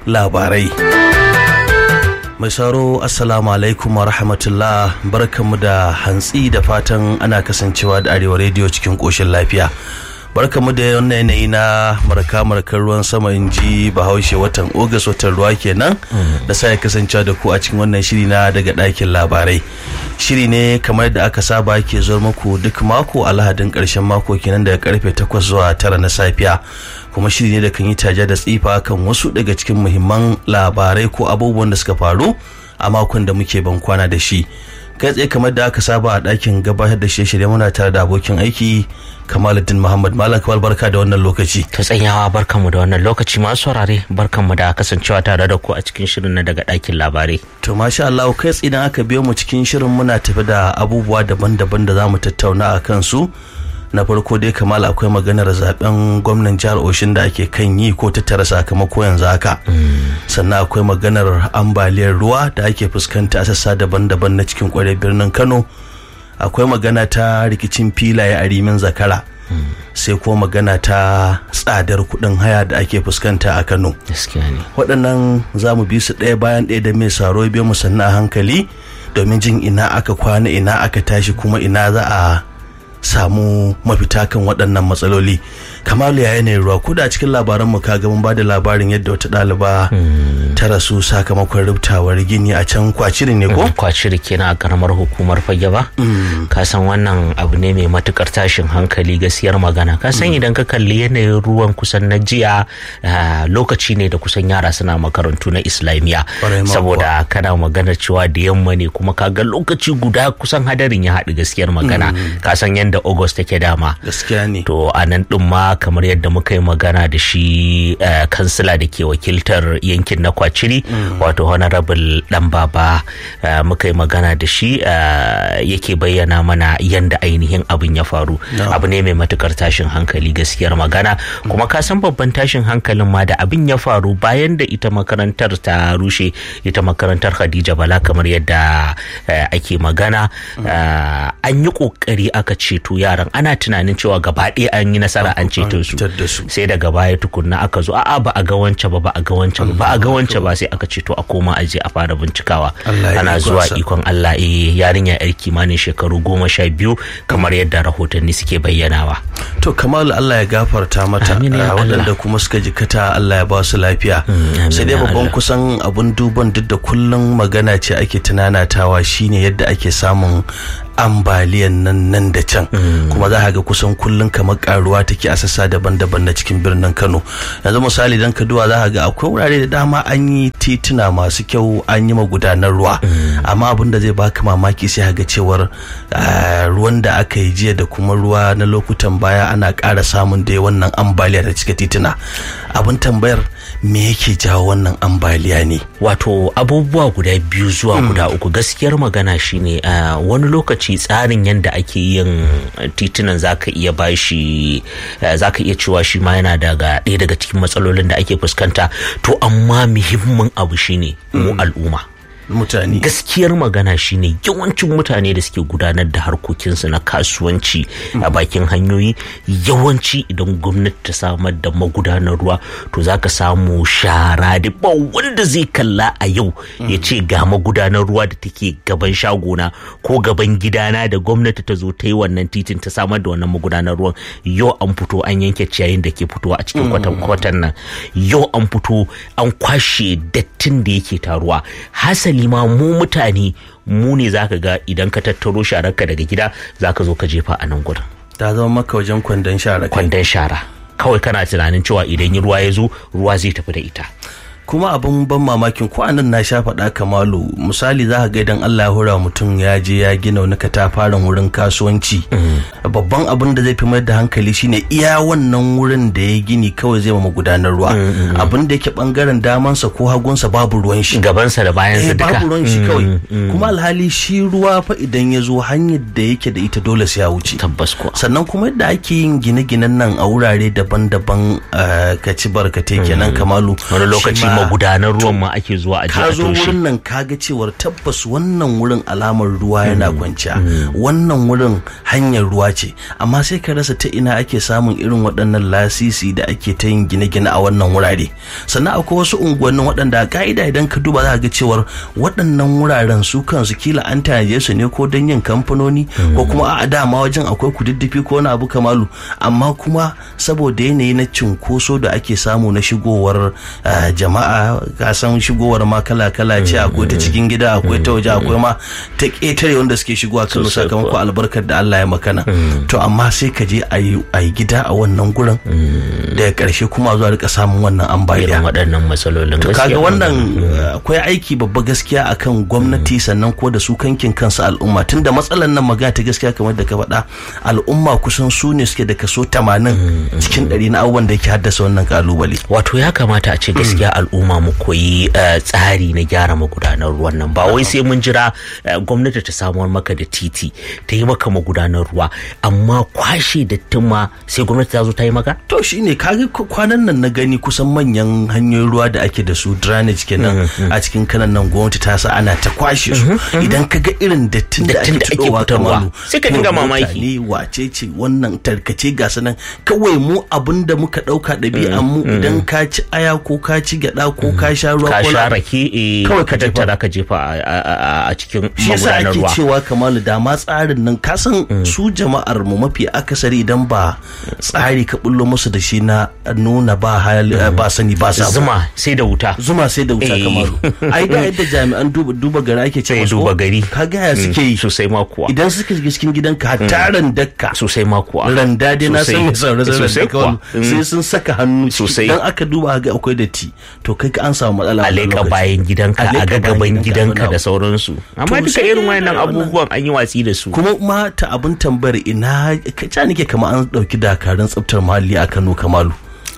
labarai mai sauro assalamu alaikum wa rahmatullah barkanmu da hantsi da fatan ana kasancewa da arewa rediyo cikin koshin lafiya barkamu da wannan yanayi na marka markar ruwan sama in ji bahaushe watan ogas watan ruwa kenan da sa ya kasancewa da ku a cikin wannan shiri na daga ɗakin labarai shiri ne kamar da aka saba ke zuwa muku duk mako a lahadin ƙarshen mako kenan daga karfe 8 zuwa 9 na safiya kuma shiri ne da kan yi taja da tsifa kan wasu daga cikin muhimman labarai ko abubuwan da suka faru a makon da muke ban kwana da shi kai tsaye kamar da aka saba a ɗakin gabatar da shirye-shirye muna tare da abokin aiki kamaluddin muhammad malam kamal barka da wannan lokaci ta tsanyawa barkanmu da wannan lokaci masu saurare barkanmu da kasancewa tare da ku a cikin shirin na daga ɗakin labarai to masha Allah kai tsaye idan aka biyo mu cikin shirin muna tafi da abubuwa daban-daban da za mu tattauna a kansu na farko dai kamal akwai maganar zaben gwamnan jihar oshin da ake kan yi ko tattara sakamako yanzu haka sannan akwai maganar ambaliyar ruwa da ake fuskanta a sassa daban-daban na cikin kwarai birnin kano akwai magana ta rikicin filaye a rimin zakara sai kuma magana ta tsadar kuɗin haya da ake fuskanta a kano waɗannan za mu bi su ɗaya bayan ɗaya da mai saro biyu mu sannan a hankali domin jin ina aka kwana ina aka tashi kuma ina za a samu mafita kan waɗannan matsaloli kamalu ya yanayin ruwa ko da cikin labaran mu kaga mun bada labarin yadda wata ɗaliba ta rasu sakamakon rubtawar gini a can kwaciri ne ko kwaciri kenan a karamar hukumar fage ba ka san wannan abu ne mai matukar tashin hankali gaskiyar magana ka san idan ka kalli yanayin ruwan kusan na jiya lokaci ne da kusan yara suna makarantu na islamiyya saboda kana magana cewa da yamma ne kuma ka ga lokaci guda kusan hadarin ya haɗu gaskiyar magana ka san yadda august take dama gaskiya ne to a nan din ma kamar yadda muka yi magana da shi kansila da ke wakiltar yankin na kwaciri wato honorable dan baba muka yi magana da shi yake bayyana mana yadda ainihin abin ya faru abu ne mai matukar tashin hankali gaskiyar magana kuma ka san babban tashin hankalin ma da abin ya faru bayan da ita makarantar ta rushe ita makarantar khadija bala kamar yadda ake magana an yi kokari aka ceto yaran ana tunanin cewa gaba ɗaya an yi nasara an ceto su sai daga baya tukunna aka zo a'a ba a ga wancan ba ba a ga wancan ba a ga wancan ba sai aka ceto a koma a je a fara bincikawa ana zuwa ikon Allah eh yarinya yar kimanin shekaru goma sha biyu kamar yadda rahotanni suke bayyanawa to kamalu Allah ya gafarta mata waɗanda kuma suka jikata Allah ya ba su lafiya sai dai babban kusan abun duban duk da kullum magana ce ake tunanatawa shine yadda ake samun ambaliyan nan nan da can kuma za ga kusan kullum kamar karuwa take a sassa daban-daban na cikin birnin kano yanzu misali dan kaduwa za ga akwai wurare da dama an yi tituna masu kyau an yi magudanar ruwa amma abin da zai baka mamaki sai ga cewar ruwan da aka yi jiya da kuma ruwa na lokutan baya ana ƙara samun da wannan ambaliya da cika tituna abin tambayar me yake jawo wannan ambaliya ne wato abubuwa guda biyu zuwa guda uku gaskiyar magana shine wani lokaci tsarin yadda ake yin titunan zaka iya bashi zaka iya cewa shi ma yana daga ɗaya daga cikin matsalolin da ake fuskanta to amma muhimmin abu shine mu al'umma mutane gaskiyar magana shine yawancin mutane da suke gudanar da harkokinsu na kasuwanci a bakin hanyoyi yawanci idan gwamnati ta samar da magudanar ruwa to zaka samu shara da ba wanda zai kalla a yau ya ce ga magudanar ruwa da take gaban shagona ko gaban gidana da gwamnati ta zo ta yi wannan titin ta samar da wannan magudanar ruwan yau an fito an yanke ciyayin da ke fitowa a cikin kwatan nan yau an fito an kwashe dattin da yake taruwa hasali ma mu mutane mu ne zaka ga idan ka tattaro shararka daga gida zaka zo ka jefa a nan gurin ta zama maka wajen kwandon shara kwandon shara kawai kana tunanin cewa idan ruwa ya zo ruwa zai tafi da ita kuma abin ban mamakin ko anan na sha faɗa kamalu misali za ka ga idan Allah ya hura mutum ya je ya gina wani katafaren wurin kasuwanci babban abin da zai fi mai da hankali shine iya wannan wurin da ya gini kawai zai ma gudanar ruwa abin da yake bangaren damansa ko hagunsa babu ruwan shi gabansa da bayansa duka babu ruwan shi kawai kuma alhali shi ruwa fa idan ya zo hanyar da yake da ita dole sai ya wuce tabbas ko sannan kuma yadda ake yin gine-ginen nan a wurare daban-daban ka ci barkate kenan kamalu wani lokaci magudanan ruwan ma ake zuwa a ka zo wurin nan kaga cewar tabbas wannan wurin alamar ruwa yana kwanciya wannan wurin hanyar ruwa ce amma sai ka rasa ta ina ake samun irin waɗannan lasisi da ake ta yin gine-gine a wannan wurare sannan akwai wasu unguwannin waɗanda ka'ida idan ka duba za ka ga cewar waɗannan wuraren su kansu kila an tanaje su ne ko don yin kamfanoni ko kuma a dama wajen akwai kududdufi ko wani abu kamalu amma kuma saboda yanayi na cunkoso da ake samu na shigowar jama'a ka san shigowar ma kala-kala ce akwai ta cikin gida akwai ta waje akwai ma ta ƙetare wanda suke shigowa kano sakamakon albarkar da Allah ya makana to amma sai ka je a yi gida a wannan gurin daga ƙarshe kuma zuwa rika samun wannan ambaliya waɗannan matsalolin to kaga wannan akwai aiki babba gaskiya akan gwamnati sannan ko da su kankin kansu al'umma tunda matsalar nan magana ta gaskiya kamar da ka faɗa al'umma kusan su ne suke da kaso 80 cikin ɗari na abubuwan da yake haddasa wannan kalubale wato ya kamata a ce gaskiya al'umma mu koyi tsari na gyara magudanar ruwan nan ba wai sai mun jira gwamnati ta samuwar maka da titi ta yi maka magudanar ruwa amma kwashe dattin ma sai gwamnati ta zo ta yi maka to shine kaga kwanan nan na gani kusan manyan hanyoyin ruwa da ake da su drainage kenan a cikin kanan nan gwamnati ta sa ana ta kwashe su idan ka ga irin dattin da ake fitarwa sai ka dinga mamaki ne wace ce wannan tarkace ga sanan kawai mu abin da muka dauka ɗabi'an mu idan ka ci aya ko ka ci gyada ko ka sha ruwa ka sha rake kawai ka tattara ka jefa a cikin shi yasa magudanar ake ruwa cewa kamalu da ma tsarin nan ka san su jama'ar mu mafi akasari idan ba tsari ka bullo musu da shi na nuna ba hali ba sani ba sa zuma sai da wuta zuma sai da wuta Eh. kamalu ai da yadda jami'an duba duba gari ake ce sai musu duba gari ka ga ya suke yi sosai ma kuwa idan suka shiga cikin gidanka hatta randakka sosai ma kuwa randa dai na san mai saurare sosai kuwa sai sun saka hannu Sosai. idan aka duba ga akwai datti to kai ka an samu matsala a wannan leƙa lokaci. bayan gidanka A a leƙa ga bayan gaban gidanka, gidanka wani da abu. sauransu amma To duka sai irin dai wayannan wannan- abubuwan an yi watsi da su kuma ma ta abin tambayar ina ka nake kama an dauki dakarun tsaftar muhalli a Kano Kamalu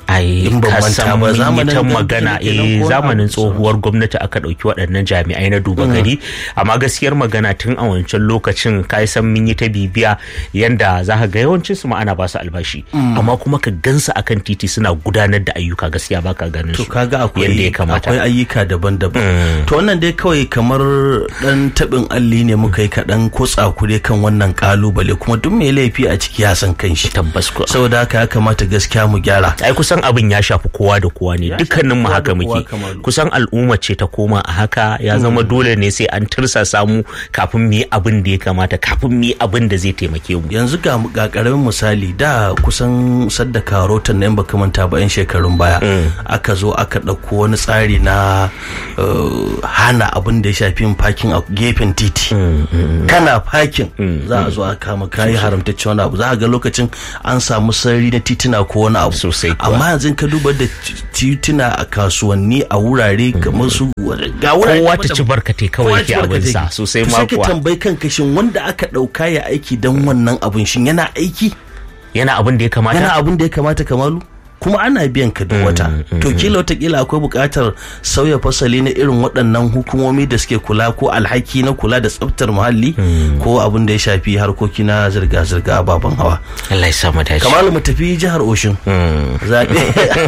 ai In ban ka manta san ba, mun yi zamanin ta da- magana da- da- da- eh ko zamanin abu- tsohuwar gwamnati aka ɗauki waɗannan jami'ai na duba gari amma gaskiyar magana tun a wancan lokacin ka san mun yi ta bibiya yanda za ka ga yawancin su ma ana ba su albashi amma kuma ka gansu akan titi suna gudanar da ayyuka gaskiya baka ganin to su kaga yanda akwai ya kamata akwai ayyuka daban-daban to wannan dai kawai kamar dan tabin alli ne muka yi kaɗan ko tsakure kan wannan kalubale kuma duk mai laifi a ciki ya san kanshi tabbas ko saboda haka ya kamata gaskiya mu gyara ai kusan abin ya shafi kowa da kowa ne shafi dukkanin mu kowa haka da kowa muke kamar. kusan al'umma ce ta koma a haka ya zama dole ne sai an tursasa mu kafin mu yi abin da ya kamata kafin mu yi abin da zai taimake mu yanzu ga ga karamin misali da kusan sadda karotan nan baka manta ba yan shekarun baya aka zo aka ɗauko wani tsari na uh, hana abin da ya shafi yin fakin a gefen titi kana fakin za a zo a kama kayi haramtacce wani abu za a ga lokacin an samu sarari na titina ko wani abu Sosai kuwa. amma yanzu ka duba da ti- tituna a kasuwanni a wurare kamar su ga wurare kowa ta daban-daban. ci barkate kawai Kowa yake ci barkatai. abin sa sosai To ma sai ka kuwa tambayi kanka shin wanda aka ɗauka ya aiki don wannan abun shin yana aiki yana abin da ya kamata yana abun da ya kamata kamalu kuma ana biyan ka duk wata to kila watakila akwai buƙatar sauya fasali na irin waɗannan hukumomi da suke kula ko alhaki na kula da tsaftar muhalli ko abin da ya shafi harkoki na zirga-zirga ababen hawa Allah ya sa mu dace kamalu mu tafi jihar oshin zaɓe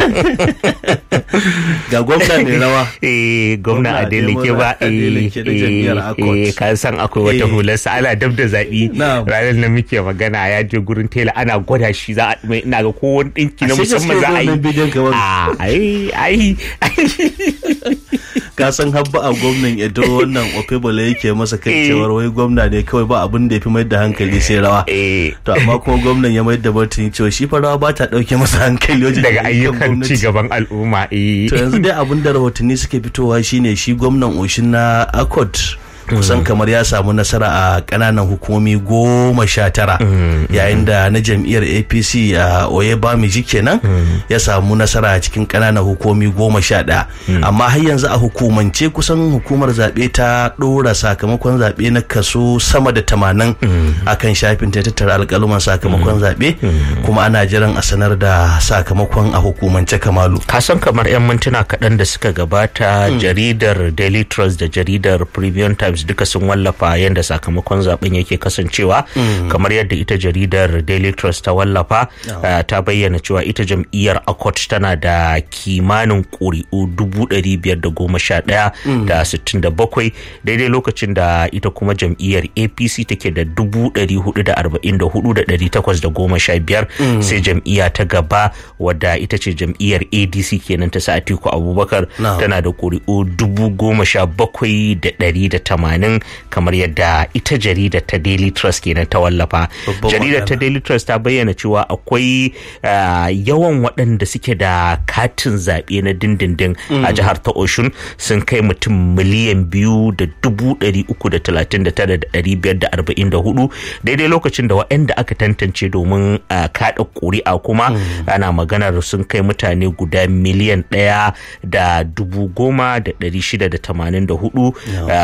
ga gwamna mai rawa eh gwamna Gwamna Adeleke ba Adeleke eh na jam'iyyar eh, Accord. eh ka san akwai wata Eh. hular sa ana dab da zabi Na'am. ranar da muke magana ya je gurin tela ana gwada shi za a mai ina ga ko wani dinki na Ashe gaskiya musamman za a wannan bidiyon yi kamar- Ah, ai ai ka san habba a gwamnan edo wannan okebole yake masa kan Eh. cewar wai gwamna ne kawai ba abin da ya fi mai da hankali sai rawa eh to amma kuma gwamnan ya mai da martani cewa shi fa rawa ba ta dauke masa hankali wajen daga ayyukan gwamnati. ci gaban al'umma eh to yanzu dai abin da rahotanni suke fitowa shine shi gwamnan oshin na accord kusan kamar ya samu nasara a kananan hukumomi goma sha tara yayin da na jam'iyyar apc a oyebamiji kenan ya samu nasara a cikin kananan hukumomi goma sha ɗaya amma har yanzu a hukumance kusan hukumar zaɓe ta ɗora sakamakon zaɓe na kaso sama da tamanin a kan shafin ta tattara alƙaluman sakamakon zaɓe kuma ana jiran a sanar da sakamakon a hukumance kamalu ka san kamar 'yan mintuna kaɗan da suka gabata jaridar daily trust da jaridar premium times times duka sun wallafa yadda sakamakon zaben yake kasancewa kamar yadda ita jaridar daily trust ta wallafa ta bayyana cewa ita jam'iyyar akot tana da kimanin ƙuri'u dubu ɗari biyar da goma sha ɗaya da sittin da bakwai daidai lokacin da ita kuma jam'iyyar apc take da dubu ɗari hudu da arba'in da hudu da ɗari takwas da goma sha biyar sai jam'iyya ta gaba wadda ita ce jam'iyyar adc kenan ta sa atiku abubakar tana da ƙuri'u dubu goma sha bakwai da ɗari da tamanin kamar yadda ita jaridar ta daily trust kenan ta wallafa jaridar ta daily trust ta bayyana cewa akwai yawan waɗanda suke da katin zaɓe na dindindin a jihar ta oshun sun kai mutum miliyan biyu da dubu ɗari uku da talatin da tara da ɗari biyar da arba'in da hudu daidai lokacin da waɗanda aka tantance domin kaɗa ƙuri'a kuma ana maganar sun kai mutane guda miliyan ɗaya da dubu goma da ɗari shida da tamanin da hudu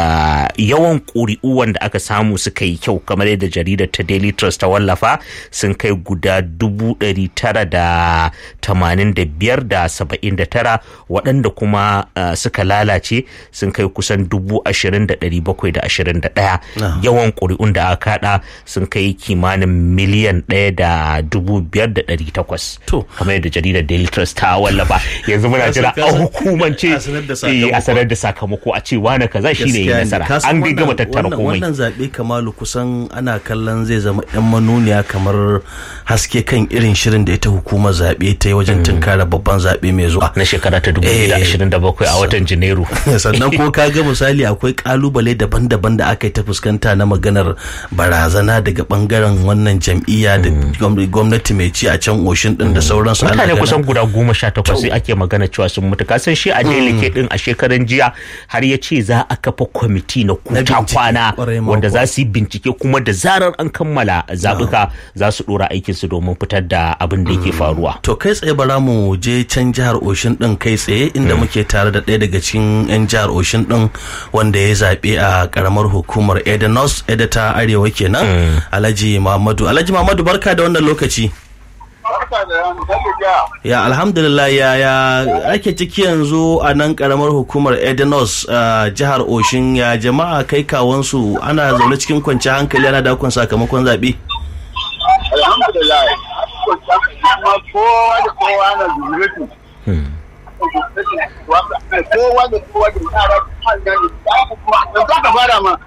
yawan ƙuri'u wanda aka samu suka yi kyau kamar yadda jaridar ta daily trust ta wallafa sun kai guda dubu ɗari tara da tamanin da biyar da saba'in da tara waɗanda kuma suka lalace sun kai kusan dubu ashirin da ɗari bakwai da ashirin da ɗaya yawan ƙuri'un da aka kaɗa sun kai kimanin miliyan ɗaya da dubu biyar da ɗari takwas kamar yadda jaridar daily trust ta wallafa yanzu muna jira a hukumance a sanar da sakamako a ce wane kaza shi ne nasara an dai gama tattara komai wannan zaɓe kamalu kusan ana kallon zai zama yan manuniya kamar haske kan irin shirin da ita hukumar zaɓe ta yi wajen tunkara babban zaɓe mai zuwa na shekara ta 2027 a watan janairu sannan ko ka ga misali akwai kalubale daban-daban da aka yi ta fuskanta na maganar barazana daga bangaren wannan jam'iyya da gwamnati mai ci a can oshin din da sauransu mutane kusan guda goma sha takwas sai ake magana cewa sun mutu kasan shi a delike din a shekaran jiya har ya ce za a kafa kwamiti na kuta kwana wanda za su yi bincike kuma da zarar an kammala zaɓuka za su ɗora aikinsu domin fitar da abin da yake faruwa to kai tsaye bara mu je can jihar oshin din kai tsaye inda muke tare da ɗaya daga cikin 'yan jihar oshin din wanda ya zaɓe a karamar hukumar edenos edita arewa kenan alhaji muhammadu alhaji muhammadu barka da wannan lokaci ya alhamdulillah ya ya ake ciki yanzu a nan karamar hukumar edenos jihar oshin ya jama'a kai kawansu ana zaune cikin kwanciyar hankali ana dakon sakamakon zaɓe alhamdulillah kowa da kowa na zuriyatu kowa da kowa da yara da ka fara ma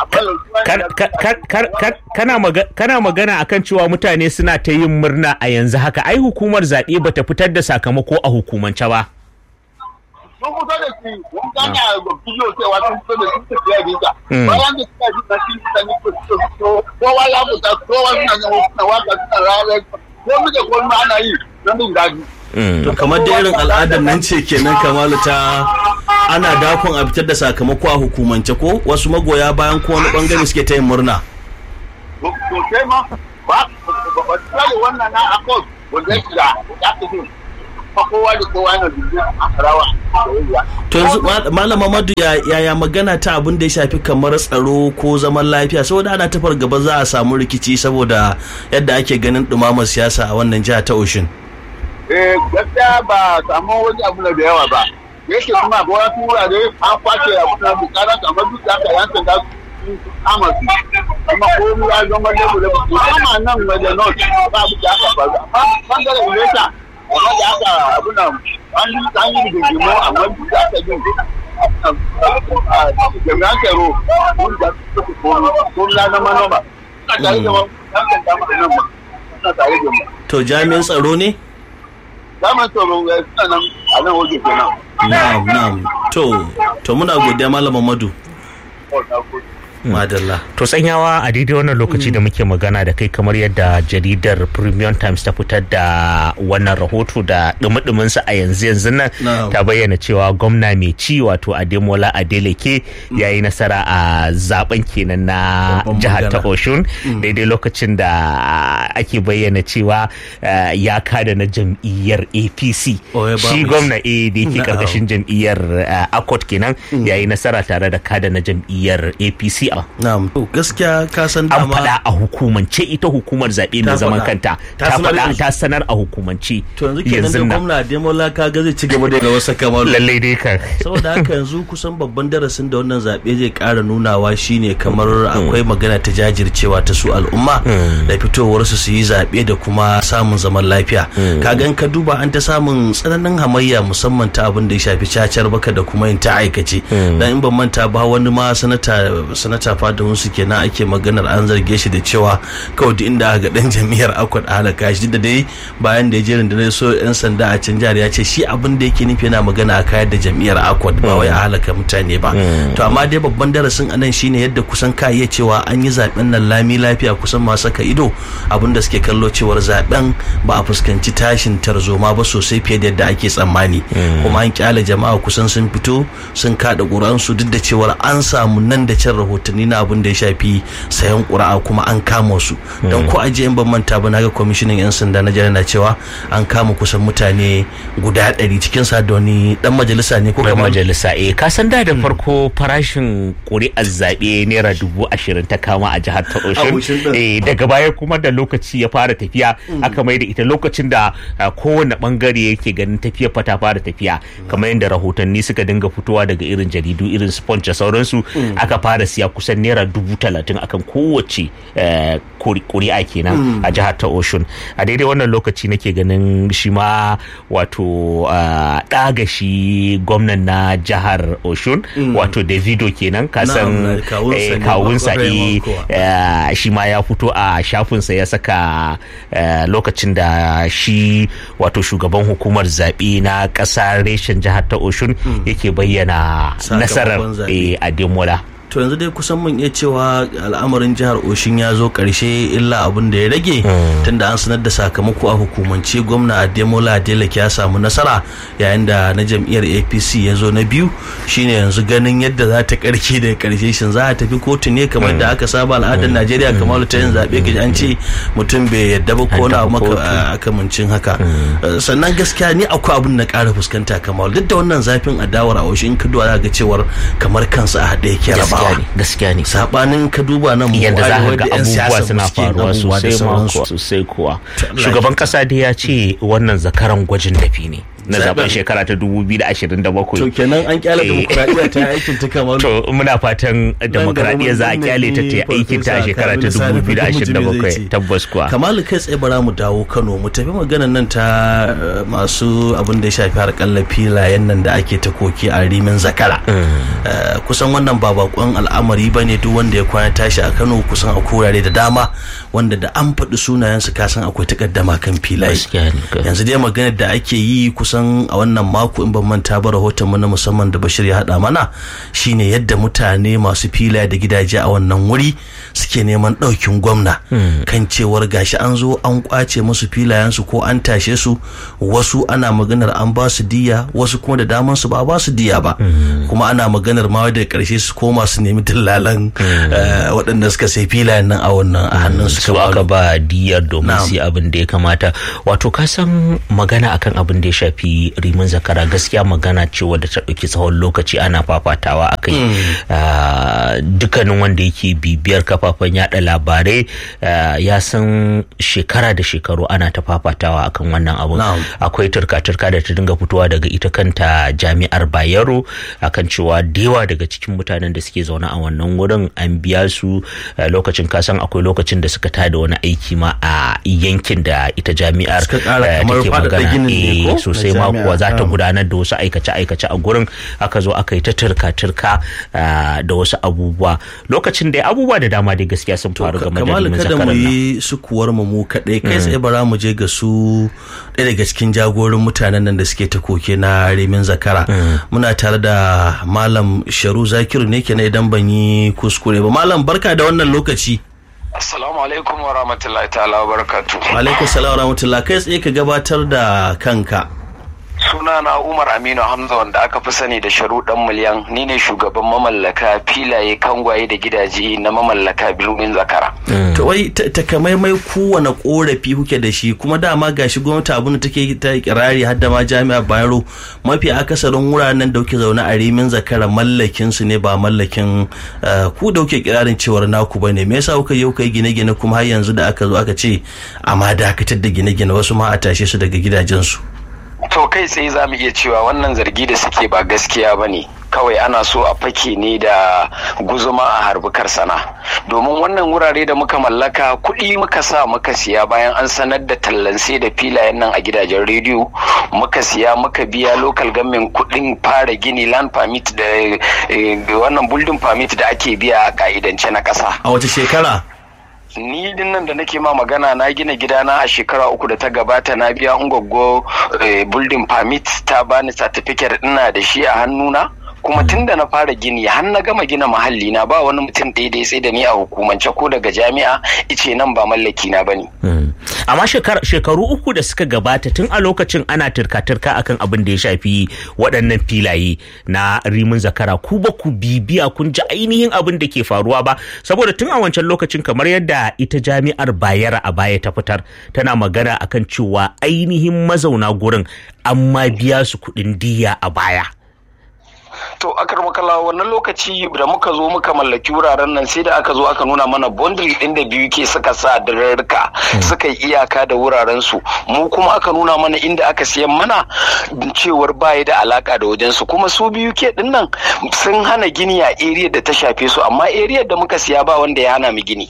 kana magana akan cewa mutane suna ta yin murna a yanzu haka ai hukumar zaɓe bata fitar da sakamako a hukumance ba sun fito da shi wani gane a bidiyo cewa sun fito da shi tafiya bisa bayan da suka ji na shi mutane ko su fito kowa ya fita kowa suna suna waka suna rayar komai da komai ana yi don jin daɗi to kamar da irin al'adar nan ce kenan kamalu ta ana dakon a fitar da sakamako a hukumance ko wasu magoya bayan ko wani bangare suke ta yin murna sosai ma ba ba tsari wannan na akos wanda ya shiga ya fi kowa da kowa yana dubu a rawa to yanzu malama madu yaya magana ta abin da ya shafi kamar tsaro ko zaman lafiya saboda ana tafar gaba za a samu rikici saboda yadda ake ganin dumamar siyasa a wannan jiha ta oshin eh gaskiya ba samu wani abu da yawa ba yake kuma ba wasu wurare an kwace abu na bukara kamar duk da aka yanka da su kama su kuma ko ya zama lebu lebu kama nan wajen north ba abu da aka faru amma bangaren ilesa amma da aka abu nan an yi an yi rigingimu amma duk da aka jin jami'an tsaro mun da su ko na na manoma suna tare da mu yankan dama nan ba suna tare da mu to jami'in tsaro ne zaman tsaro suna nan a nan waje kenan. Na'am na'am to to muna godiya malam Madu. Madalla. To tsanyawa a daidai wannan lokaci da muke magana da kai kamar yadda jaridar Premium Times ta fitar da wannan rahoto da dumi sa a yanzu yanzu nan ta bayyana cewa gwamna mai ci wato Ademola Adeleke ya yi nasara a zaben kenan na jihar ta Oshun daidai lokacin da ake bayyana cewa ya kada na jam'iyyar APC. Shi gwamna A da yake karkashin jam'iyyar Akot kenan ya yi nasara tare da kada na jam'iyyar APC a na'am to gaskiya ka san an dama faɗa a hukumance ita hukumar zaɓe mai Ta zaman faɗa. kanta Ta ta sanar da faɗa su. ta sanar a hukumance to yanzu kenan da yanzu nan gwamna Ademola kaga zai ci gaba da wasa kamar lallai dai kan saboda haka yanzu kusan babban darasin da wannan zaɓe zai ƙara nunawa shine kamar akwai magana ta jajircewa ta su al'umma da fitowarsu su yi zaɓe da kuma samun zaman lafiya kaga in ka duba an ta samun tsananin hamayya musamman ta abin da ya shafi cacar baka da kuma yin ta aikace dan in ban manta ba wani ma sanata sanata fadahun su kenan ake maganar an zarge shi da cewa kawai duk inda aka ga dan jami'ar akwai halaka shi da dai bayan da ya je rundunar so yan sanda a can jihar ya ce shi abin da yake nufi yana magana a kayar da jam'iyyar akwad ba wai a halaka mutane ba to amma dai babban darasin anan shine yadda kusan ka iya cewa an yi zaben nan lami lafiya kusan masu saka ido abin da suke kallo cewar zaben ba a fuskanci tashin tarzoma ba sosai fiye da yadda ake tsammani kuma an kyale jama'a kusan sun fito sun kada ƙuri'ansu duk da cewar an samu nan da can rahotanni na abin da ya shafi sayan ƙuri'a kuma an kama su don ko ajiye in ban manta ba naga kwamishinan yan sanda na jihar na cewa an kama kusan mutane guda ɗari cikin sa da wani dan majalisa ne ko Mai kamar majalisa eh ka san da da farko farashin ƙuri'ar zaɓe naira dubu ashirin ta kama a jihar ta Osun Osun ɗin. eh daga baya kuma da lokaci ya fara tafiya aka mai da ita lokacin da ah, kowane bangare yake ganin tafiya fa ta fara tafiya kamar yadda rahotanni suka dinga fitowa daga irin jaridu irin sponge da sauransu aka fara siya kusan naira dubu talatin akan kowace eh, kuri- ƙuri'a kenan a jihar ta Osun a daidai wannan lokaci nake ganin shi ma wato ah, ɗaga shi gwamnan na jihar Osun wato Davido kenan kasan Na'am, kawunsa eh, ne, kawunsa Raymond eh, Kowa. eh, shi ma ya fito a shafinsa ya saka eh, lokacin da shi wato shugaban hukumar zaɓe na ƙasa reshen jihar ta Osun yake bayyana Sakamakon nasarar zaɓe. eh, Ademola. to yanzu dai kusan mun iya cewa al'amarin jihar oshin ya zo karshe illa abin da ya rage tunda an sanar da sakamako a hukumance gwamna ademola adeleke ya samu nasara yayin da na jam'iyyar apc ya zo na biyu shine yanzu ganin yadda za ta karke da karshe shin za a tafi kotu ne kamar da aka saba al'adar najeriya kamar ta yin zaɓe ga an ce mutum bai yadda ba ko na tafi maka kotu. a akamancin haka Uh, sannan gaskiya ni akwai abin na ƙara fuskanta kamar duk da wannan zafin adawar a washe in ka duba za ga cewar kamar kansa a haɗe yake Gaskiya rabawa ne, gaskiya ne. sabanin ka duba nan mu yadda za arewa ka ga da 'yan abubuwa siyasa suna suke yin faruwa abubuwa da sosai ma sauransu. kuwa sosai kuwa Allah shugaban ya kasa dai ya ce wannan zakaran gwajin dafi ne na Zaben. zaben shekara ta 2027 to kenan an kyale Eh. demokuraɗiyya ta yi aikin ta kamar to muna fatan demokradiyya za a mun kyale ta ta yi nemi aikin ta a Farfesa shekara ta Kamilu Sani Fahimi zai 2027 ce. tabbas kuwa kamalu kai tsaye bara mu dawo kano mu tafi maganan nan ta uh, masu abin da ya shafi harkar filayen nan da ake ta koki a rimin zakara Uh, kusan wannan ba bakon al'amari ba ne duk wanda ya kwana tashi a kano kusan a kurare da dama wanda da an faɗi sunayensu kasan akwai takaddama kan filaye Gaskiya ne, ka- yanzu dai maganar da ake yi kusan a wannan mako in ban manta ba rahoton mu na musamman da Bashir ya haɗa mana shine yadda mutane masu filaye da gidaje a wannan wuri suke neman ɗaukin gwamna kan cewar gashi an zo an kwace musu filayensu ko an tashe su wasu ana maganar an ba su diya wasu kuma da daman su ba a ba su diya ba kuma ana maganar ma da karshe su koma su nemi dillalan eh, waɗanda suka sai filayen nan a wannan a hannun su su aka ba diyar domin Na'am. su yi abin da ya kamata wato ka san magana akan abin da ya shafi rimin zakara gaskiya magana ce wadda ta ɗauki tsawon lokaci ana fafatawa a kai Ah, dukkanin wanda yake bibiyar kafafen yada labarai ah, ya san shekara da shekaru ana ta fafatawa akan wannan abun Na'am. akwai turka-turka da ta dinga fitowa daga ita kanta jami'ar bayero akan cewa da yawa daga cikin mutanen da suke zaune a wannan wurin an biya su eh, lokacin kasan akwai lokacin da suka tada wani aiki ma a yankin da ita jami'ar Suka ƙara eh, kamar take faɗaɗa magana ginin ne Eh, ko? sosai Na ma jami'a, kuwa za ta na'am. gudanar da wasu aikace-aikace a gurin aka zo aka yi ta turka-turka ah, da wasu abubuwa lokacin da abubuwa da dama dai gaskiya sun faru game da kamalu limin kada mu zakaran nan yi sukuwar mu mu kaɗai kai tsaye bara mu je ga su ɗaya daga cikin jagorin mutanen nan da suke ta koke na rimin zakara muna tare da malam sharu zakiru ne kenan idan ban yi kuskure ba malam barka da wannan lokaci Assalamu alaikum wa rahmatullahi ta'ala wa barakatu. alaikum salam wa rahmatullah kai tsaye ka gabatar da kanka Sunana Umar Aminu Hamza wanda aka fi sani da sharuɗan miliyan ni ne shugaban mamallaka filaye kangwaye da gidaje na mamallaka birnin zakara. to wai ta- takamaimai kowane korafi kuke da shi kuma dama gashi gwamnati abin da take ta kirari har da ma jami'ar bayero mafi akasarin wuraren da kuke zaune a rimin zakara mallakin su ne ba mallakin eh, ku da kuke kirarin cewar naku ba ne me yasa kuka yi kuka yi gine-gine kuma har yanzu da aka zo aka ce a ma dakatar da gine-gine wasu ma a tashe su daga gidajensu To kai tsaye za mu iya cewa wannan zargi da suke ba gaskiya ba ne. Kawai ana so a fake ne da guzuma a harbukar sana. Domin wannan wurare da muka mallaka kuɗi muka sa muka siya bayan an sanar da tallanse da filayen nan a gidajen rediyo muka siya muka biya local government kuɗin fara gini land permit da eh, wannan building permit da ake biya a ka'idance na ƙasa. a wace shekara ni din nan da nake ma magana na gina gidana a shekara uku da ta gabata na biya ungwaggo eh, building permit ta bani certificate ina da shi a hannuna kuma tun da na fara gini har na gama gina mahalli na ba wani mutum daidai sai da ni a hukumance ko daga jami'a ice nan ba mallaki na bane amma shekar- shekaru uku da suka gabata tun a lokacin ana turka-turka akan abin da ya shafi waɗannan filaye na rimin zakara ku ba ku bibiya kun ji ainihin abin da ke faruwa ba saboda tun a wancan lokacin kamar yadda ita jami'ar bayero a baya ta fitar tana magana akan cewa ainihin mazauna gurin an ma biya su kuɗin diya a baya to akar makala wannan lokaci da muka zo muka mallaki wuraren nan sai da aka zo aka nuna mana bundle din da biyu ke suka sa dararruka suka yi iyaka da wuraren su mu kuma aka nuna mana inda aka siyan mana cewar baya da alaka da wajen su kuma su biyu ke din nan sun hana gini a area da ta shafe su amma area da muka siya ba wanda ya hana mu gini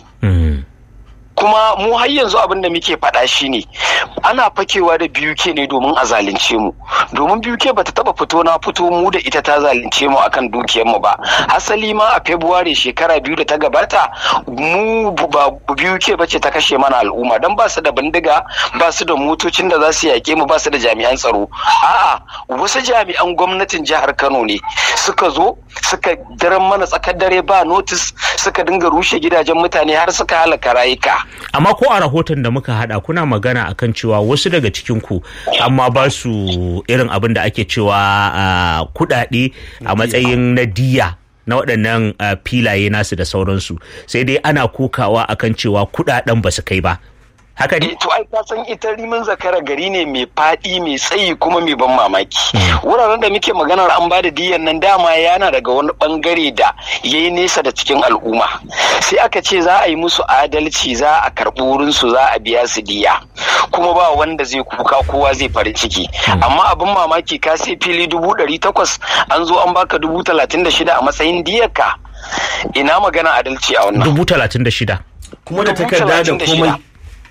kuma mu har yanzu abin da muke faɗa shi ne ana fakewa da BUK ne domin a zalunce mu domin BUK bata taba fito na fito mu da ita ta zalunce mu akan dukiyar mu ba asali ma a February shekara biyu da ta gabata mu ba BUK bace ta kashe mana al'umma dan ba su da bindiga ba su da motocin da za su yaƙe mu ba su da jami'an tsaro a'a wasu jami'an gwamnatin jihar Kano ne suka zo suka daren mana tsakar dare ba notice suka dinga rushe gidajen mutane har suka halaka rayuka amma ko a rahoton da muka hada kuna magana akan cewa wasu daga cikin ku amma ba su irin abin da ake cewa ah, kudade a matsayin na diya na waɗannan ah, filaye nasu da sauransu sai dai ana kokawa akan cewa kudaden ba su kai ba haka ne Eh, to ai ka san ita rimin zakara gari ne mai faɗi mai tsayi kuma mai ban mamaki wuraren da muke maganar an bada diyan nan dama yana daga wani bangare da ya yi nesa da cikin al'umma sai aka ce za a yi musu adalci za a karɓi wurin su za a biya su diya kuma ba wanda zai kuka kowa zai farin ciki amma abin mamaki ka sai fili dubu ɗari takwas an zo an baka dubu talatin da shida a matsayin diyarka ina magana adalci a wannan dubu talatin da shida kuma da Dubu takarda da talatin da komai shida.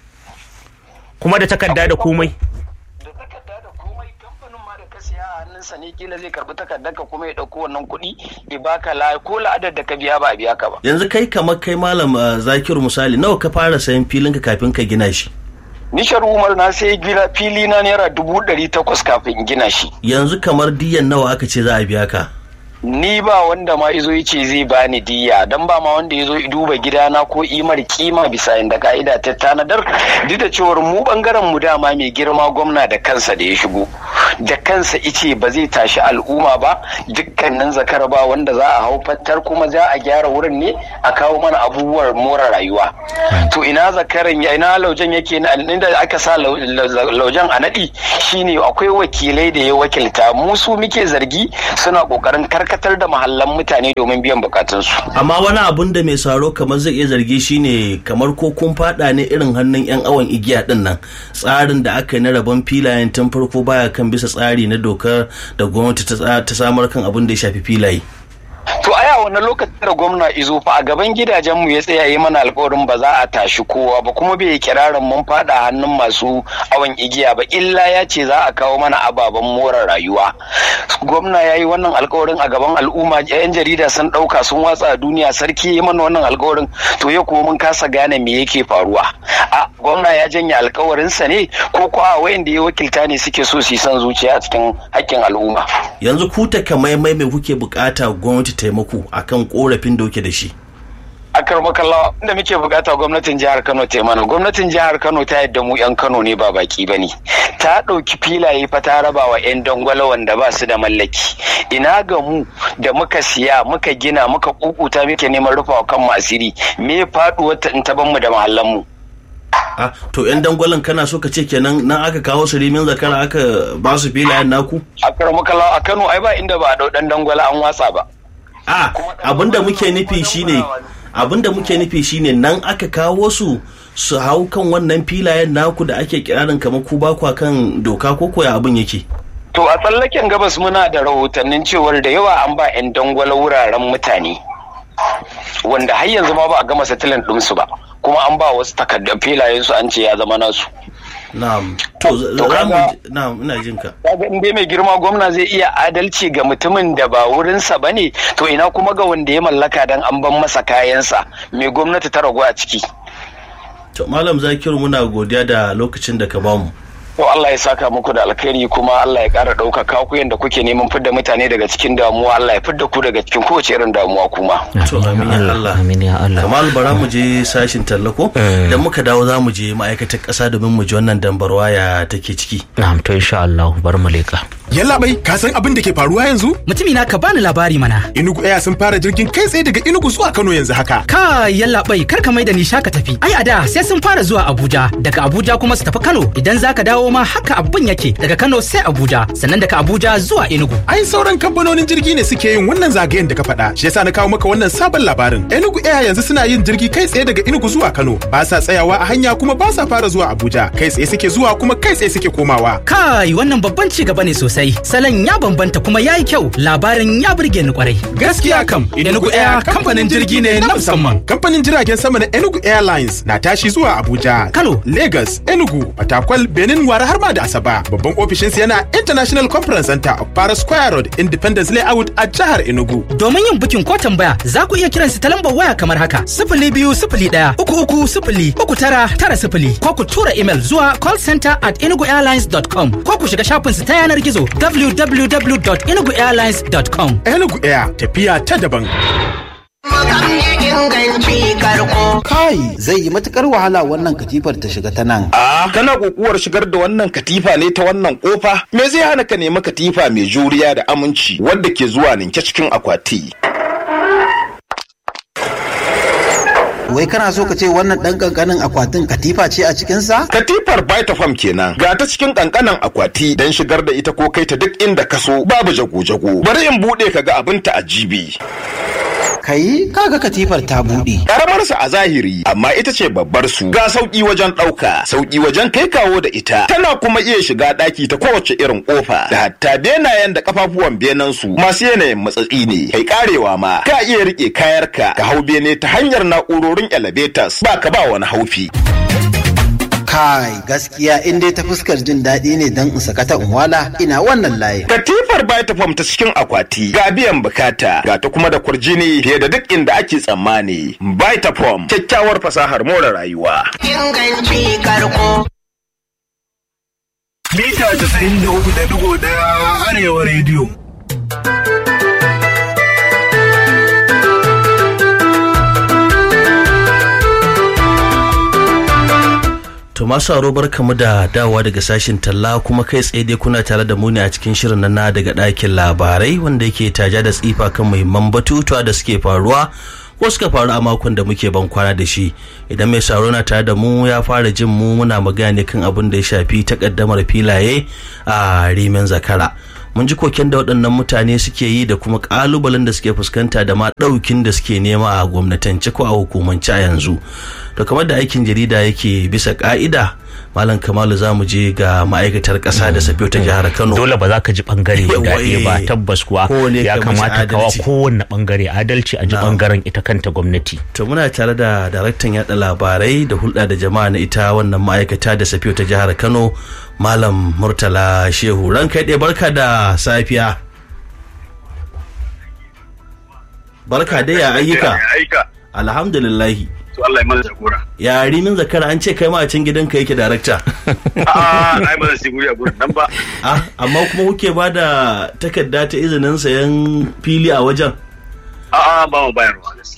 kuma da takarda da komai da takarda da komai kamfanin ma da ka siya a hannunsa ne kila zai karbi takardar ka kuma ya dauko wannan kuɗi ya baka la ko la'adar da ka biya ba a biya ka ba yanzu kai kamar kai malam uh, zakiru misali nawa ka fara sayan filinka kafin ka gina shi nishar umar na sai gina fili na naira dubu ɗari takwas kafin in gina shi yanzu kamar diyan nawa aka ce za a biya ka ni ba wanda ma izo yace zai bani diya dan ba ma wanda yazo duba gidana ko imar kima bisa inda ka'ida ta tanadar duk da cewar mu bangaren mu dama mai girma gwamna da kansa da ya shigo da kansa ice ba zai tashi al'umma ba dukkanin zakar ba wanda za a hau fattar kuma za a gyara wurin ne a kawo mana abubuwan more rayuwa to ina zakaran ya ina laujan yake na inda aka sa lau- lau- laujan a naɗi shine akwai wakilai da ya wakilta mu su muke zargi suna kokarin karkatar da mahallan mutane domin biyan bukatunsu amma wani abun da mai saro kamar zai iya zargi shine kamar ko kun fada ne irin hannun yan awon igiya din nan tsarin da aka yi na rabon filayen tun farko baya kan bisa tsari na dokar da gwamnati ta tsa- ta samar kan abin da ya shafi filaye to aya wannan lokacin da gwamna izo fa a gaban gidajenmu ya tsaya yi mana alkawarin ba za a tashi kowa ba kuma bai kirarin mun fada hannun masu awon igiya ba illa ya ce za a kawo mana ababen more rayuwa gwamna ya yi wannan alkawarin a gaban al'umma yan jarida sun dauka sun watsa a duniya sarki ya yi mana wannan alkawarin to ya kuma mun kasa gane me yake faruwa a gwamna ya janye alkawarinsa ne ko ko a wayanda ya wakilta ne suke so su yi son zuciya a cikin haƙƙin al'umma yanzu ku takamaimai mai kuke bukata gwamnati taimako akan korafin da kuke da shi a akar makalla inda muke bukata gwamnatin jihar Kano ta yi mana gwamnatin jihar Kano ta yadda mu yan Kano ne ba baki bane ta ɗauki filaye fa ta raba wa yan dangwala wanda ba su da mallaki ina ga mu da muka siya muka gina muka kukuta muke neman rufawa kan asiri me faduwar ta in ta ban mu da mahallan mu Ah, to yan dangwalin kana so ka ce kenan nan aka kawo su rimin zakara aka ba su filayen naku akar makalla a Kano ai ba inda ba a dau dan dangwala an watsa ba a abinda muke nufi shine abinda muke nufi shine nan aka kawo su su hau kan wannan filayen naku da ake kirarin kamar ku ba kwa kan doka ko koya abin yake To a tsallaken gabas muna da rahotannin cewar da yawa an ba 'yan dangwala wuraren mutane wanda har yanzu ma ba a gama settlement ɗinsu ba kuma an ba wasu takardar filayen su an ce ya zama nasu. na'am to za To za mu kaga- na'am ina jin ka Kaga in dai mai girma gwamna zai iya adalci ga mutumin da ba wurinsa ba ne to ina kuma ga wanda ya mallaka dan an ban masa kayansa mai gwamnati ta ragu a ciki. to malam zakiru muna godiya da lokacin da ka bamu To Allah ya saka muku da alkhairi kuma Allah ya ƙara ɗaukaka ku yadda kuke neman fidda mutane daga cikin damuwa Allah ya fidda ku daga cikin kowace irin damuwa kuma. to amin ya Allah amin ya Allah kamal bara mu je sashin tallako Eh. da muka dawo za mu je ma'aikatar ƙasa domin mu ji wannan dambarwa ya take ciki na'am to insha Allah bar mu leka Yallaɓai, ka san abin da ke faruwa yanzu? Mutumi na ka bani labari mana. Inugu Air sun fara jirgin kai tsaye daga Inugu zuwa Kano yanzu haka. Ka yalla bai kar ka mai da ni shaka tafi. Ai a da sai sun fara zuwa Abuja, daga Abuja kuma su tafi Kano. Idan zaka dawo ma haka abin yake daga Kano sai Abuja, sannan daga Abuja zuwa Enugu. Ai sauran kamfanonin jirgi ne suke yin wannan zagayen da ka faɗa. Shi yasa na kawo maka wannan sabon labarin. Enugu Air yanzu suna yin jirgi kai tsaye daga Enugu zuwa Kano. Ba sa tsayawa a hanya kuma ba sa fara zuwa Abuja. Kai tsaye suke zuwa kuma kai tsaye suke komawa. Kai wannan babban ci gaba ne sosai. Salon ya bambanta kuma yayi kyau. Labarin ya burge ni kwarai. Gaskiya kam, Enugu Air kamfanin jirgi ne na musamman. Kamfanin jiragen sama na Enugu Airlines na tashi zuwa Abuja, Kano. Lagos, Enugu, Fatakwal, Benin, Wara har ma da Asaba. Babban ofishinsu yana International Conference Center of Para Square Road, Independence Layout a jihar Enugu. Domin yin bukin ko tambaya za ku iya kiransu ta lambar waya kamar haka sifili biyu sifili ɗaya uku uku sifili uku tara tara sifili ko ku tura imel zuwa callcenter at enuguairlines.com ko ku shiga shafinsu ta yanar gizo www.enuguairlines.com. Enugu Air tafiya ta daban. Kai zai yi matukar wahala wannan katifar ta shiga ta nan. A kana kokuwar shigar da wannan katifa ne ta wannan kofa? Me zai hana ka nemi katifa mai juriya da aminci wadda ke zuwa ninke cikin akwati? Wai kana so ka ce wannan ɗan ƙanƙanin akwatin katifa ce a cikinsa? Katifar Vitafoam kenan ga ta cikin kankanan akwati don shigar da ita ko kai ta duk inda ka so babu jago-jago. Bari in buɗe ka ga abin ta ajibi. Kai kaga katifar ta buɗe. Karamar sa a zahiri amma ita ce babbar su ga sauki wajen ɗauka, sauki wajen kai kawo da ita. Tana kuma iya shiga ɗaki ta kowace irin ƙofa. Da hatta benayen da kafafuwan benen su masu yanayin matsatsi ne. Kai karewa ma ka iya rike kayarka ka hau bene ta hanyar na'urorin elevators ba ka ba wani haufi. Kai gaskiya in dai ta fuskar jin daɗi ne don in sakata in wala ina wannan layin. Katifar Vitafoam ta cikin akwati ga biyan bukata ga ta kuma da kurjini fiye da duk inda ake tsammani. Vitafoam kyakkyawar fasahar more rayuwa. mita 93.1 arewa rediyo. To masu aro barkamu da dawowa daga sashin talla kuma kai tsaye dai kuna tare da mu ne a cikin shirin nan na daga ɗakin labarai wanda yake taja da tsifa kan muhimman batutuwa da suke faruwa ko suka faru a makon da muke ban kwana da shi idan mai saro na tare da mu ya fara jin mu muna magana ne kan abin da ya shafi takaddamar filaye a rimin zakara mun ji koken da waɗannan mutane suke yi da kuma ƙalubalen da suke fuskanta da ma ɗaukin da suke nema a gwamnatance ko a hukumance a yanzu to kamar da aikin jarida yake bisa ƙa'ida malam kamalu za mu je ga ma'aikatar ƙasa da safiyo ta jihar kano dole ba za ka ji bangare guda ɗaya ba eh. tabbas kuwa Kowane ya ka mashi kamata kawa adalci. kowanne bangare adalci a ji Na'am. bangaren ita kanta gwamnati to muna tare da daraktan yada labarai da hulɗa da jama'a na ita wannan ma'aikata da safiyo ta jihar kano malam murtala shehu ran kai ɗaya barka da safiya barka dai ya ayyuka aika alhamdulillahi to Allah ya mana jagora ya rimin zakara an ce kai ma a can gidanka yake darakta a'a ai ba zan shi guri a gurin nan ba ah amma kuma kuke ba da takarda ta izinin sayan fili a wajen a'a ba mu bayarwa gaskiya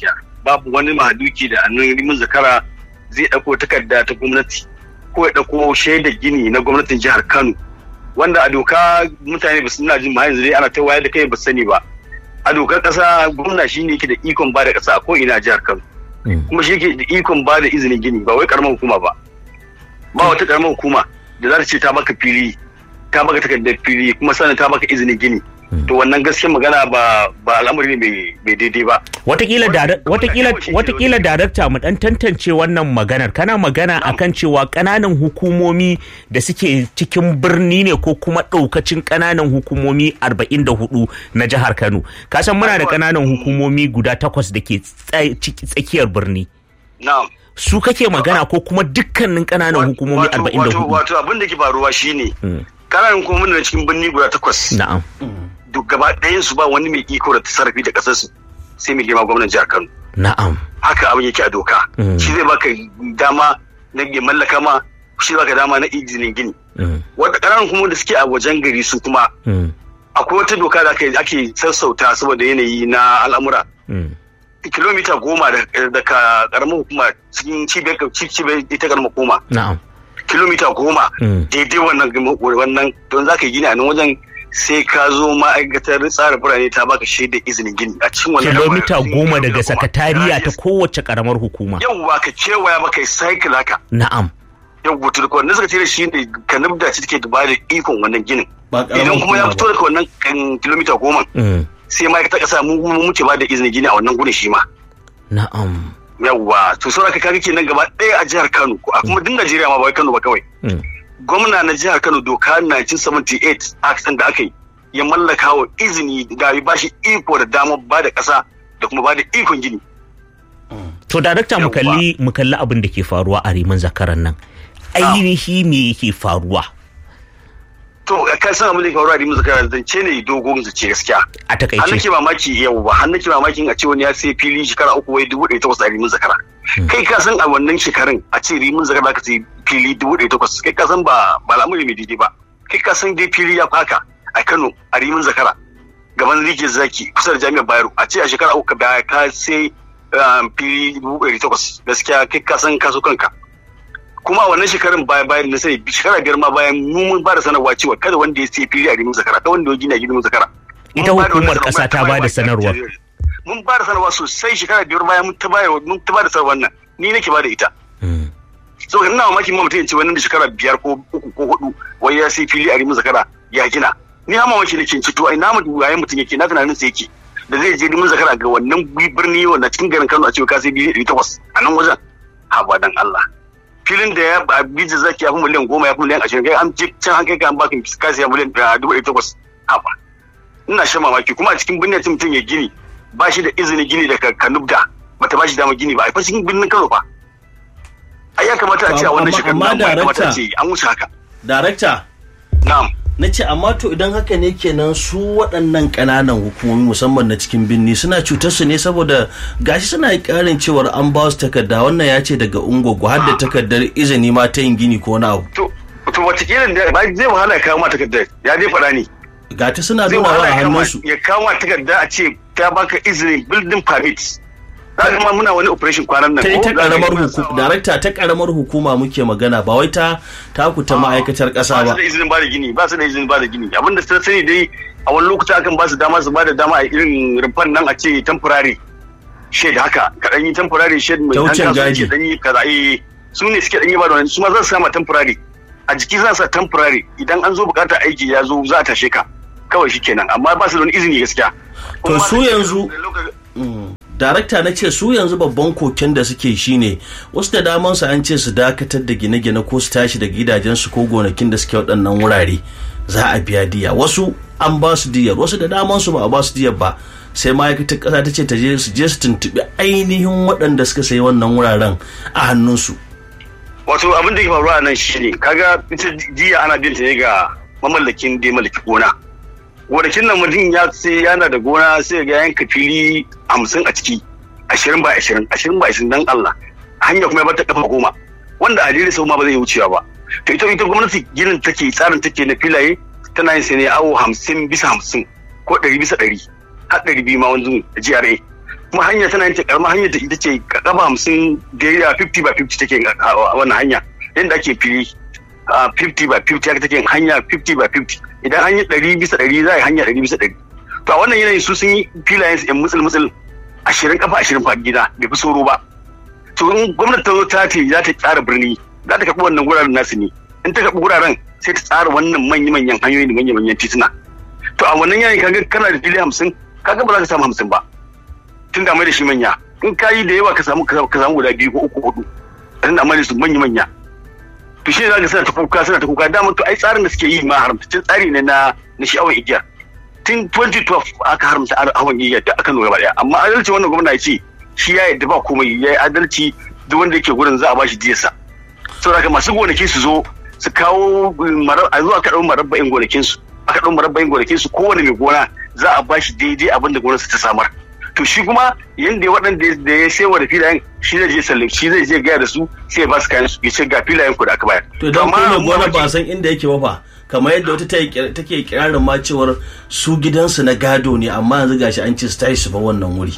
babu wani mahaduki da annan rimin zakara zai ɗauko takarda ta gwamnati ko ya ɗauko shaidar gini na gwamnatin jihar kano wanda a doka mutane ba su na jin ma yanzu dai ana ta wayar da kai ba su sani ba a dokar ƙasa gwamna shi ne yake da ikon ba da ƙasa a ko ina a jihar kano kuma shi yake da ikon ba da izinin gini ba wai karamar hukuma ba ba wata karamar hukuma da za ta ce ta baka fili ta baka takardar fili kuma sannan ta baka izinin gini to wannan gaskiyar magana ba ba al'amari ne mai daidai ba watakila watakila watakila darakta mu dan tantance wannan maganar kana magana akan cewa kananan hukumomi da suke cikin birni ne ko kuma daukacin kananan hukumomi 44 na jihar Kano ka san muna da kananan hukumomi guda takwas da ke tsakiyar birni na'am su kake magana ko kuma dukkanin kananan hukumomi 44 wato abin da ke faruwa shine kananan hukumomi na cikin birni guda takwas na'am duk gaba ɗayan su ba wani mai iko da tasarrafi da ƙasar su sai mai girma gwamnan jihar Kano na'am haka abin yake a doka shi zai baka dama na ya mallaka ma shi baka dama na izinin gini wanda kananan hukumomi da suke a wajen gari su kuma akwai wata doka da ake sassauta saboda yanayi na al'amura kilomita goma daga karamar hukuma cikin cibiyar ita karamar hukuma na'am kilomita goma daidai wannan wannan don za ka yi gini a nan wajen sai ka zo ma'aikatar tsara birane ta baka shaidar izinin gini a cikin wannan kilomita goma daga sakatariya ta kowace karamar hukuma yawwa ka kewaya maka yi cycle haka na'am yawwa to daga wannan sakatariya shi ne ka nubda ci take da da ikon wannan ginin idan kuma ya fito daga wannan kilomita goma sai ma'aikatar kasa mu muke ba da izinin gini a wannan gudun shi ma na'am yawwa to saboda kaga kenan gaba ɗaya a jihar Kano a kuma duk Najeriya ma ba wai Kano ba kawai gwamna na jihar Kano doka 1978 act da aka yi ya mallaka wa izini da ya bashi iko da damar ba da ƙasa da kuma ba da ikon gini to darakta mu kalli mu kalli abin da ke faruwa a riman zakaran nan ainihi me yake faruwa to ka san abin da ke faruwa a riman zakaran zance ne dogon zace gaskiya a takaice har nake mamaki yau ba har nake mamakin a ce wani ya sai fili shekara uku wai dubu ɗaya takwas a rimin zakara kai ka san a wannan shekarun a ce rimin zakara ka sai fili dubu ɗaya takwas kai ka san ba ba al'amuri mai daidai ba kai ka san dai fili ya faka a Kano a rimin zakara gaban rike zaki kusa da jami'ar Bayero a ce a shekara uku ka ka sai fili dubu ɗaya takwas gaskiya kai ka san kaso kanka kuma a wannan shekarun baya bayan na sai shekara biyar ma bayan mun ba da sanarwa cewa kada wanda ya sai fili a rimin zakara ta wanda ya gina gidan zakara ita hukumar kasa ta ba da sanarwar mun ba da sanarwa sosai shekara biyar bayan mun ta ba mun ta ba da sanarwar nan ni nake ba da ita so ina mamakin ma mutum ya ce wannan da shekara biyar ko uku ko hudu wai ya sai fili a rimin zakara ya gina ni ha mamaki nake ci to ai na mutum yayin mutum yake na tunanin sa yake da zai je rimin zakara ga wannan birni wanda cikin garin Kano a ce ka sai fili ɗari takwas a nan wajen ha ba dan Allah filin da ya bija zaki ya fi miliyan goma ya fi miliyan ashirin kai an je can an kai ka an baka ka siya miliyan dubu ɗari takwas ha ba ina shan mamaki kuma a cikin birnin mutum ya gini ba shi da izinin gini daga kanubda bata ba shi dama gini ba a cikin birnin kano ba ai ya kamata a ce a wannan shekaru amma ya kamata a darakta ce an wuce haka darakta na'am na ce amma to idan haka ne kenan su waɗannan ƙananan hukumomi musamman na cikin birni suna cutar su ne saboda gashi suna ƙarin cewar an ba su takarda wannan ya ce daga ungogo har da takardar izini ma ta yin gini ko na abu to to wataƙila da ba zai wahala ya kawo ma takardar ya dai faɗa ne ga ta suna zai nuna wahala wa ya kawo ma- hannunsu ya kawo ma takarda a ce ta baka izinin building permit za ka ma muna wani operation kwanan nan ta ko? ta Za ka karamar ga muna hukuma sawa. darakta ta karamar hukuma muke magana ba wai ta taku ta ma'aikatar ƙasa ba ba su da izinin ba da gini ba su da izinin ba da gini abinda ta sani dai a wani lokuta akan ba su dama su ba da dama a irin rumfan nan a ce temporary shed haka ka dan yi temporary shed mai Ta wucin dan gadi. kasuwanci dan yi kaza eh su ne suke dan yi ba da wani su ma za su sama temporary a jiki za su sa temporary idan an zo bukatar aiki ya zo za a tashe ka kawai shikenan amma ba su da wani izini gaskiya To Kuma su da- yanzu- da lokaci- darakta na ce su yanzu babban koken da suke shine wasu da daman su an ce su dakatar da gine-gine ko su tashi da gidajensu ko gonakin da suke waɗannan wurare za a biya diya wasu an ba su diyar wasu da daman su ba a ba su diyar ba sai ma'aikatar ƙasa ta ce ta je su je su tuntuɓi ainihin waɗanda suka sayi wannan wuraren a hannunsu wato abin da ke faruwa nan shine kaga ita jiya ana bin ta ne ga mamallakin da ya mallaki gona gonakin nan mutum ya sai yana da gona sai ga yanka fili hamsin a ciki ashirin ba ashirin ashirin ba ashirin dan Allah hanya kuma ya bata kafa goma wanda a sau ma ba zai wucewa ba to ita ita gwamnati ginin take tsarin take na filaye tana yin sai ne awo hamsin bisa hamsin ko ɗari bisa ɗari har ɗari biyu ma wanzu GRA kuma hanya tana yin karamar hanyar da ita ce kafa hamsin da ya 50 by 50 take wannan hanya yadda ake fili 50 by 50 haka take hanya 50 by 50 idan an yi 100 bisa 100 za a yi hanya 100 bisa 100 to a wannan yanayin su sun yi filayen su yan mutsul mutsul ashirin kafa ashirin fa gida bai fi soro ba to in gwamnati ta zo ta ce za ta tsara birni za ta karɓi wannan guraren nasu ne in ta karɓi guraren sai ta tsara wannan manya-manyan hanyoyi da manya-manyan tituna to a wannan yanayin kaga kana da fili hamsin kaga ba za ka samu hamsin ba tun da mai da shi manya in ka yi da yawa ka samu ka samu guda biyu ko uku hudu tun da mai da su manya-manya to shi ne za ka suna ta kuka suna ta kuka dama to ai tsarin da suke yi ma haramtaccen tsari ne na na sha'awar igiya tun 2012 aka haramta hawan igiya da aka nuna gaba daya amma adalci wannan gwamna ya ce shi ya yadda ba komai ya yi adalci duk wanda yake gurin za a bashi diyarsa saboda haka masu gonaki su zo su kawo a zuwa aka ɗau marabba'in gonakin su aka ɗau marabba'in gonakin su kowane mai gona za a bashi daidai abin da gonarsa ta samar to shi kuma yanda waɗanda da ya sewa da filayen shi zai je sallim shi zai je gaya da su sai ya ba su kayan su ya ce ga filayen ku da aka bayar to dan kuma gona ba san inda yake ba fa kamar yadda wata take kirarin ma cewar su gidansu na gado ne amma yanzu gashi an ce su tashi su ba wannan wuri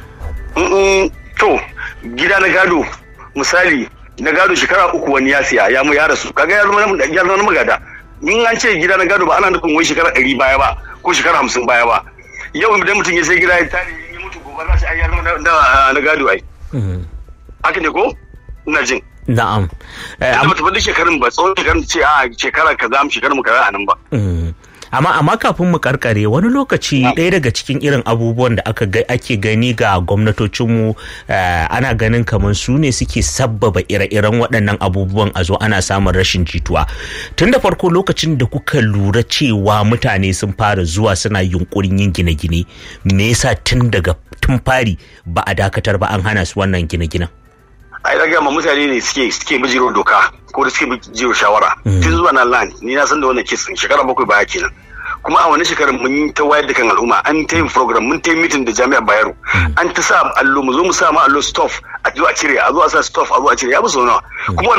to gida na gado misali na gado shekara uku wani ya siya ya mu ya rasu kaga ya zama ya zama magada in an ce gida na gado ba ana nufin wai shekara ɗari baya ba ko shekara hamsin baya ba yau idan mutum ya sai gida ya tare ya mutu gobe za shi ai ya zama na gado ai haka ne ko ina jin na'am amma ta duk shekarun ba tsawon shekarun ce a shekara kaza mu shekarun mu kaza a nan ba amma amma kafin mu karkare wani lokaci ɗaya daga cikin irin abubuwan da aka ake gani ga gwamnatocinmu ana ganin kamar su ne suke sabbaba ire-iren waɗannan abubuwan a zo ana samun rashin jituwa tun da farko lokacin da kuka lura cewa mutane sun fara zuwa suna yunkurin yin gine-gine me yasa tun daga tun fari ba a dakatar ba an hana su wannan gine-ginen ai daga ma mutane ne suke suke bijiro doka ko da suke bijiro shawara tun zuwa nan lani ni na san da wannan kisan shekara bakwai baya kenan kuma a wani shekarar mun yi ta wayar da kan al'umma an ta yin program mun ta yi meeting da jami'ar bayero an ta sa allo mu zo mu sa ma allo stuff a zo a cire a zo a sa stuff a zo a cire ya bi sau nawa kuma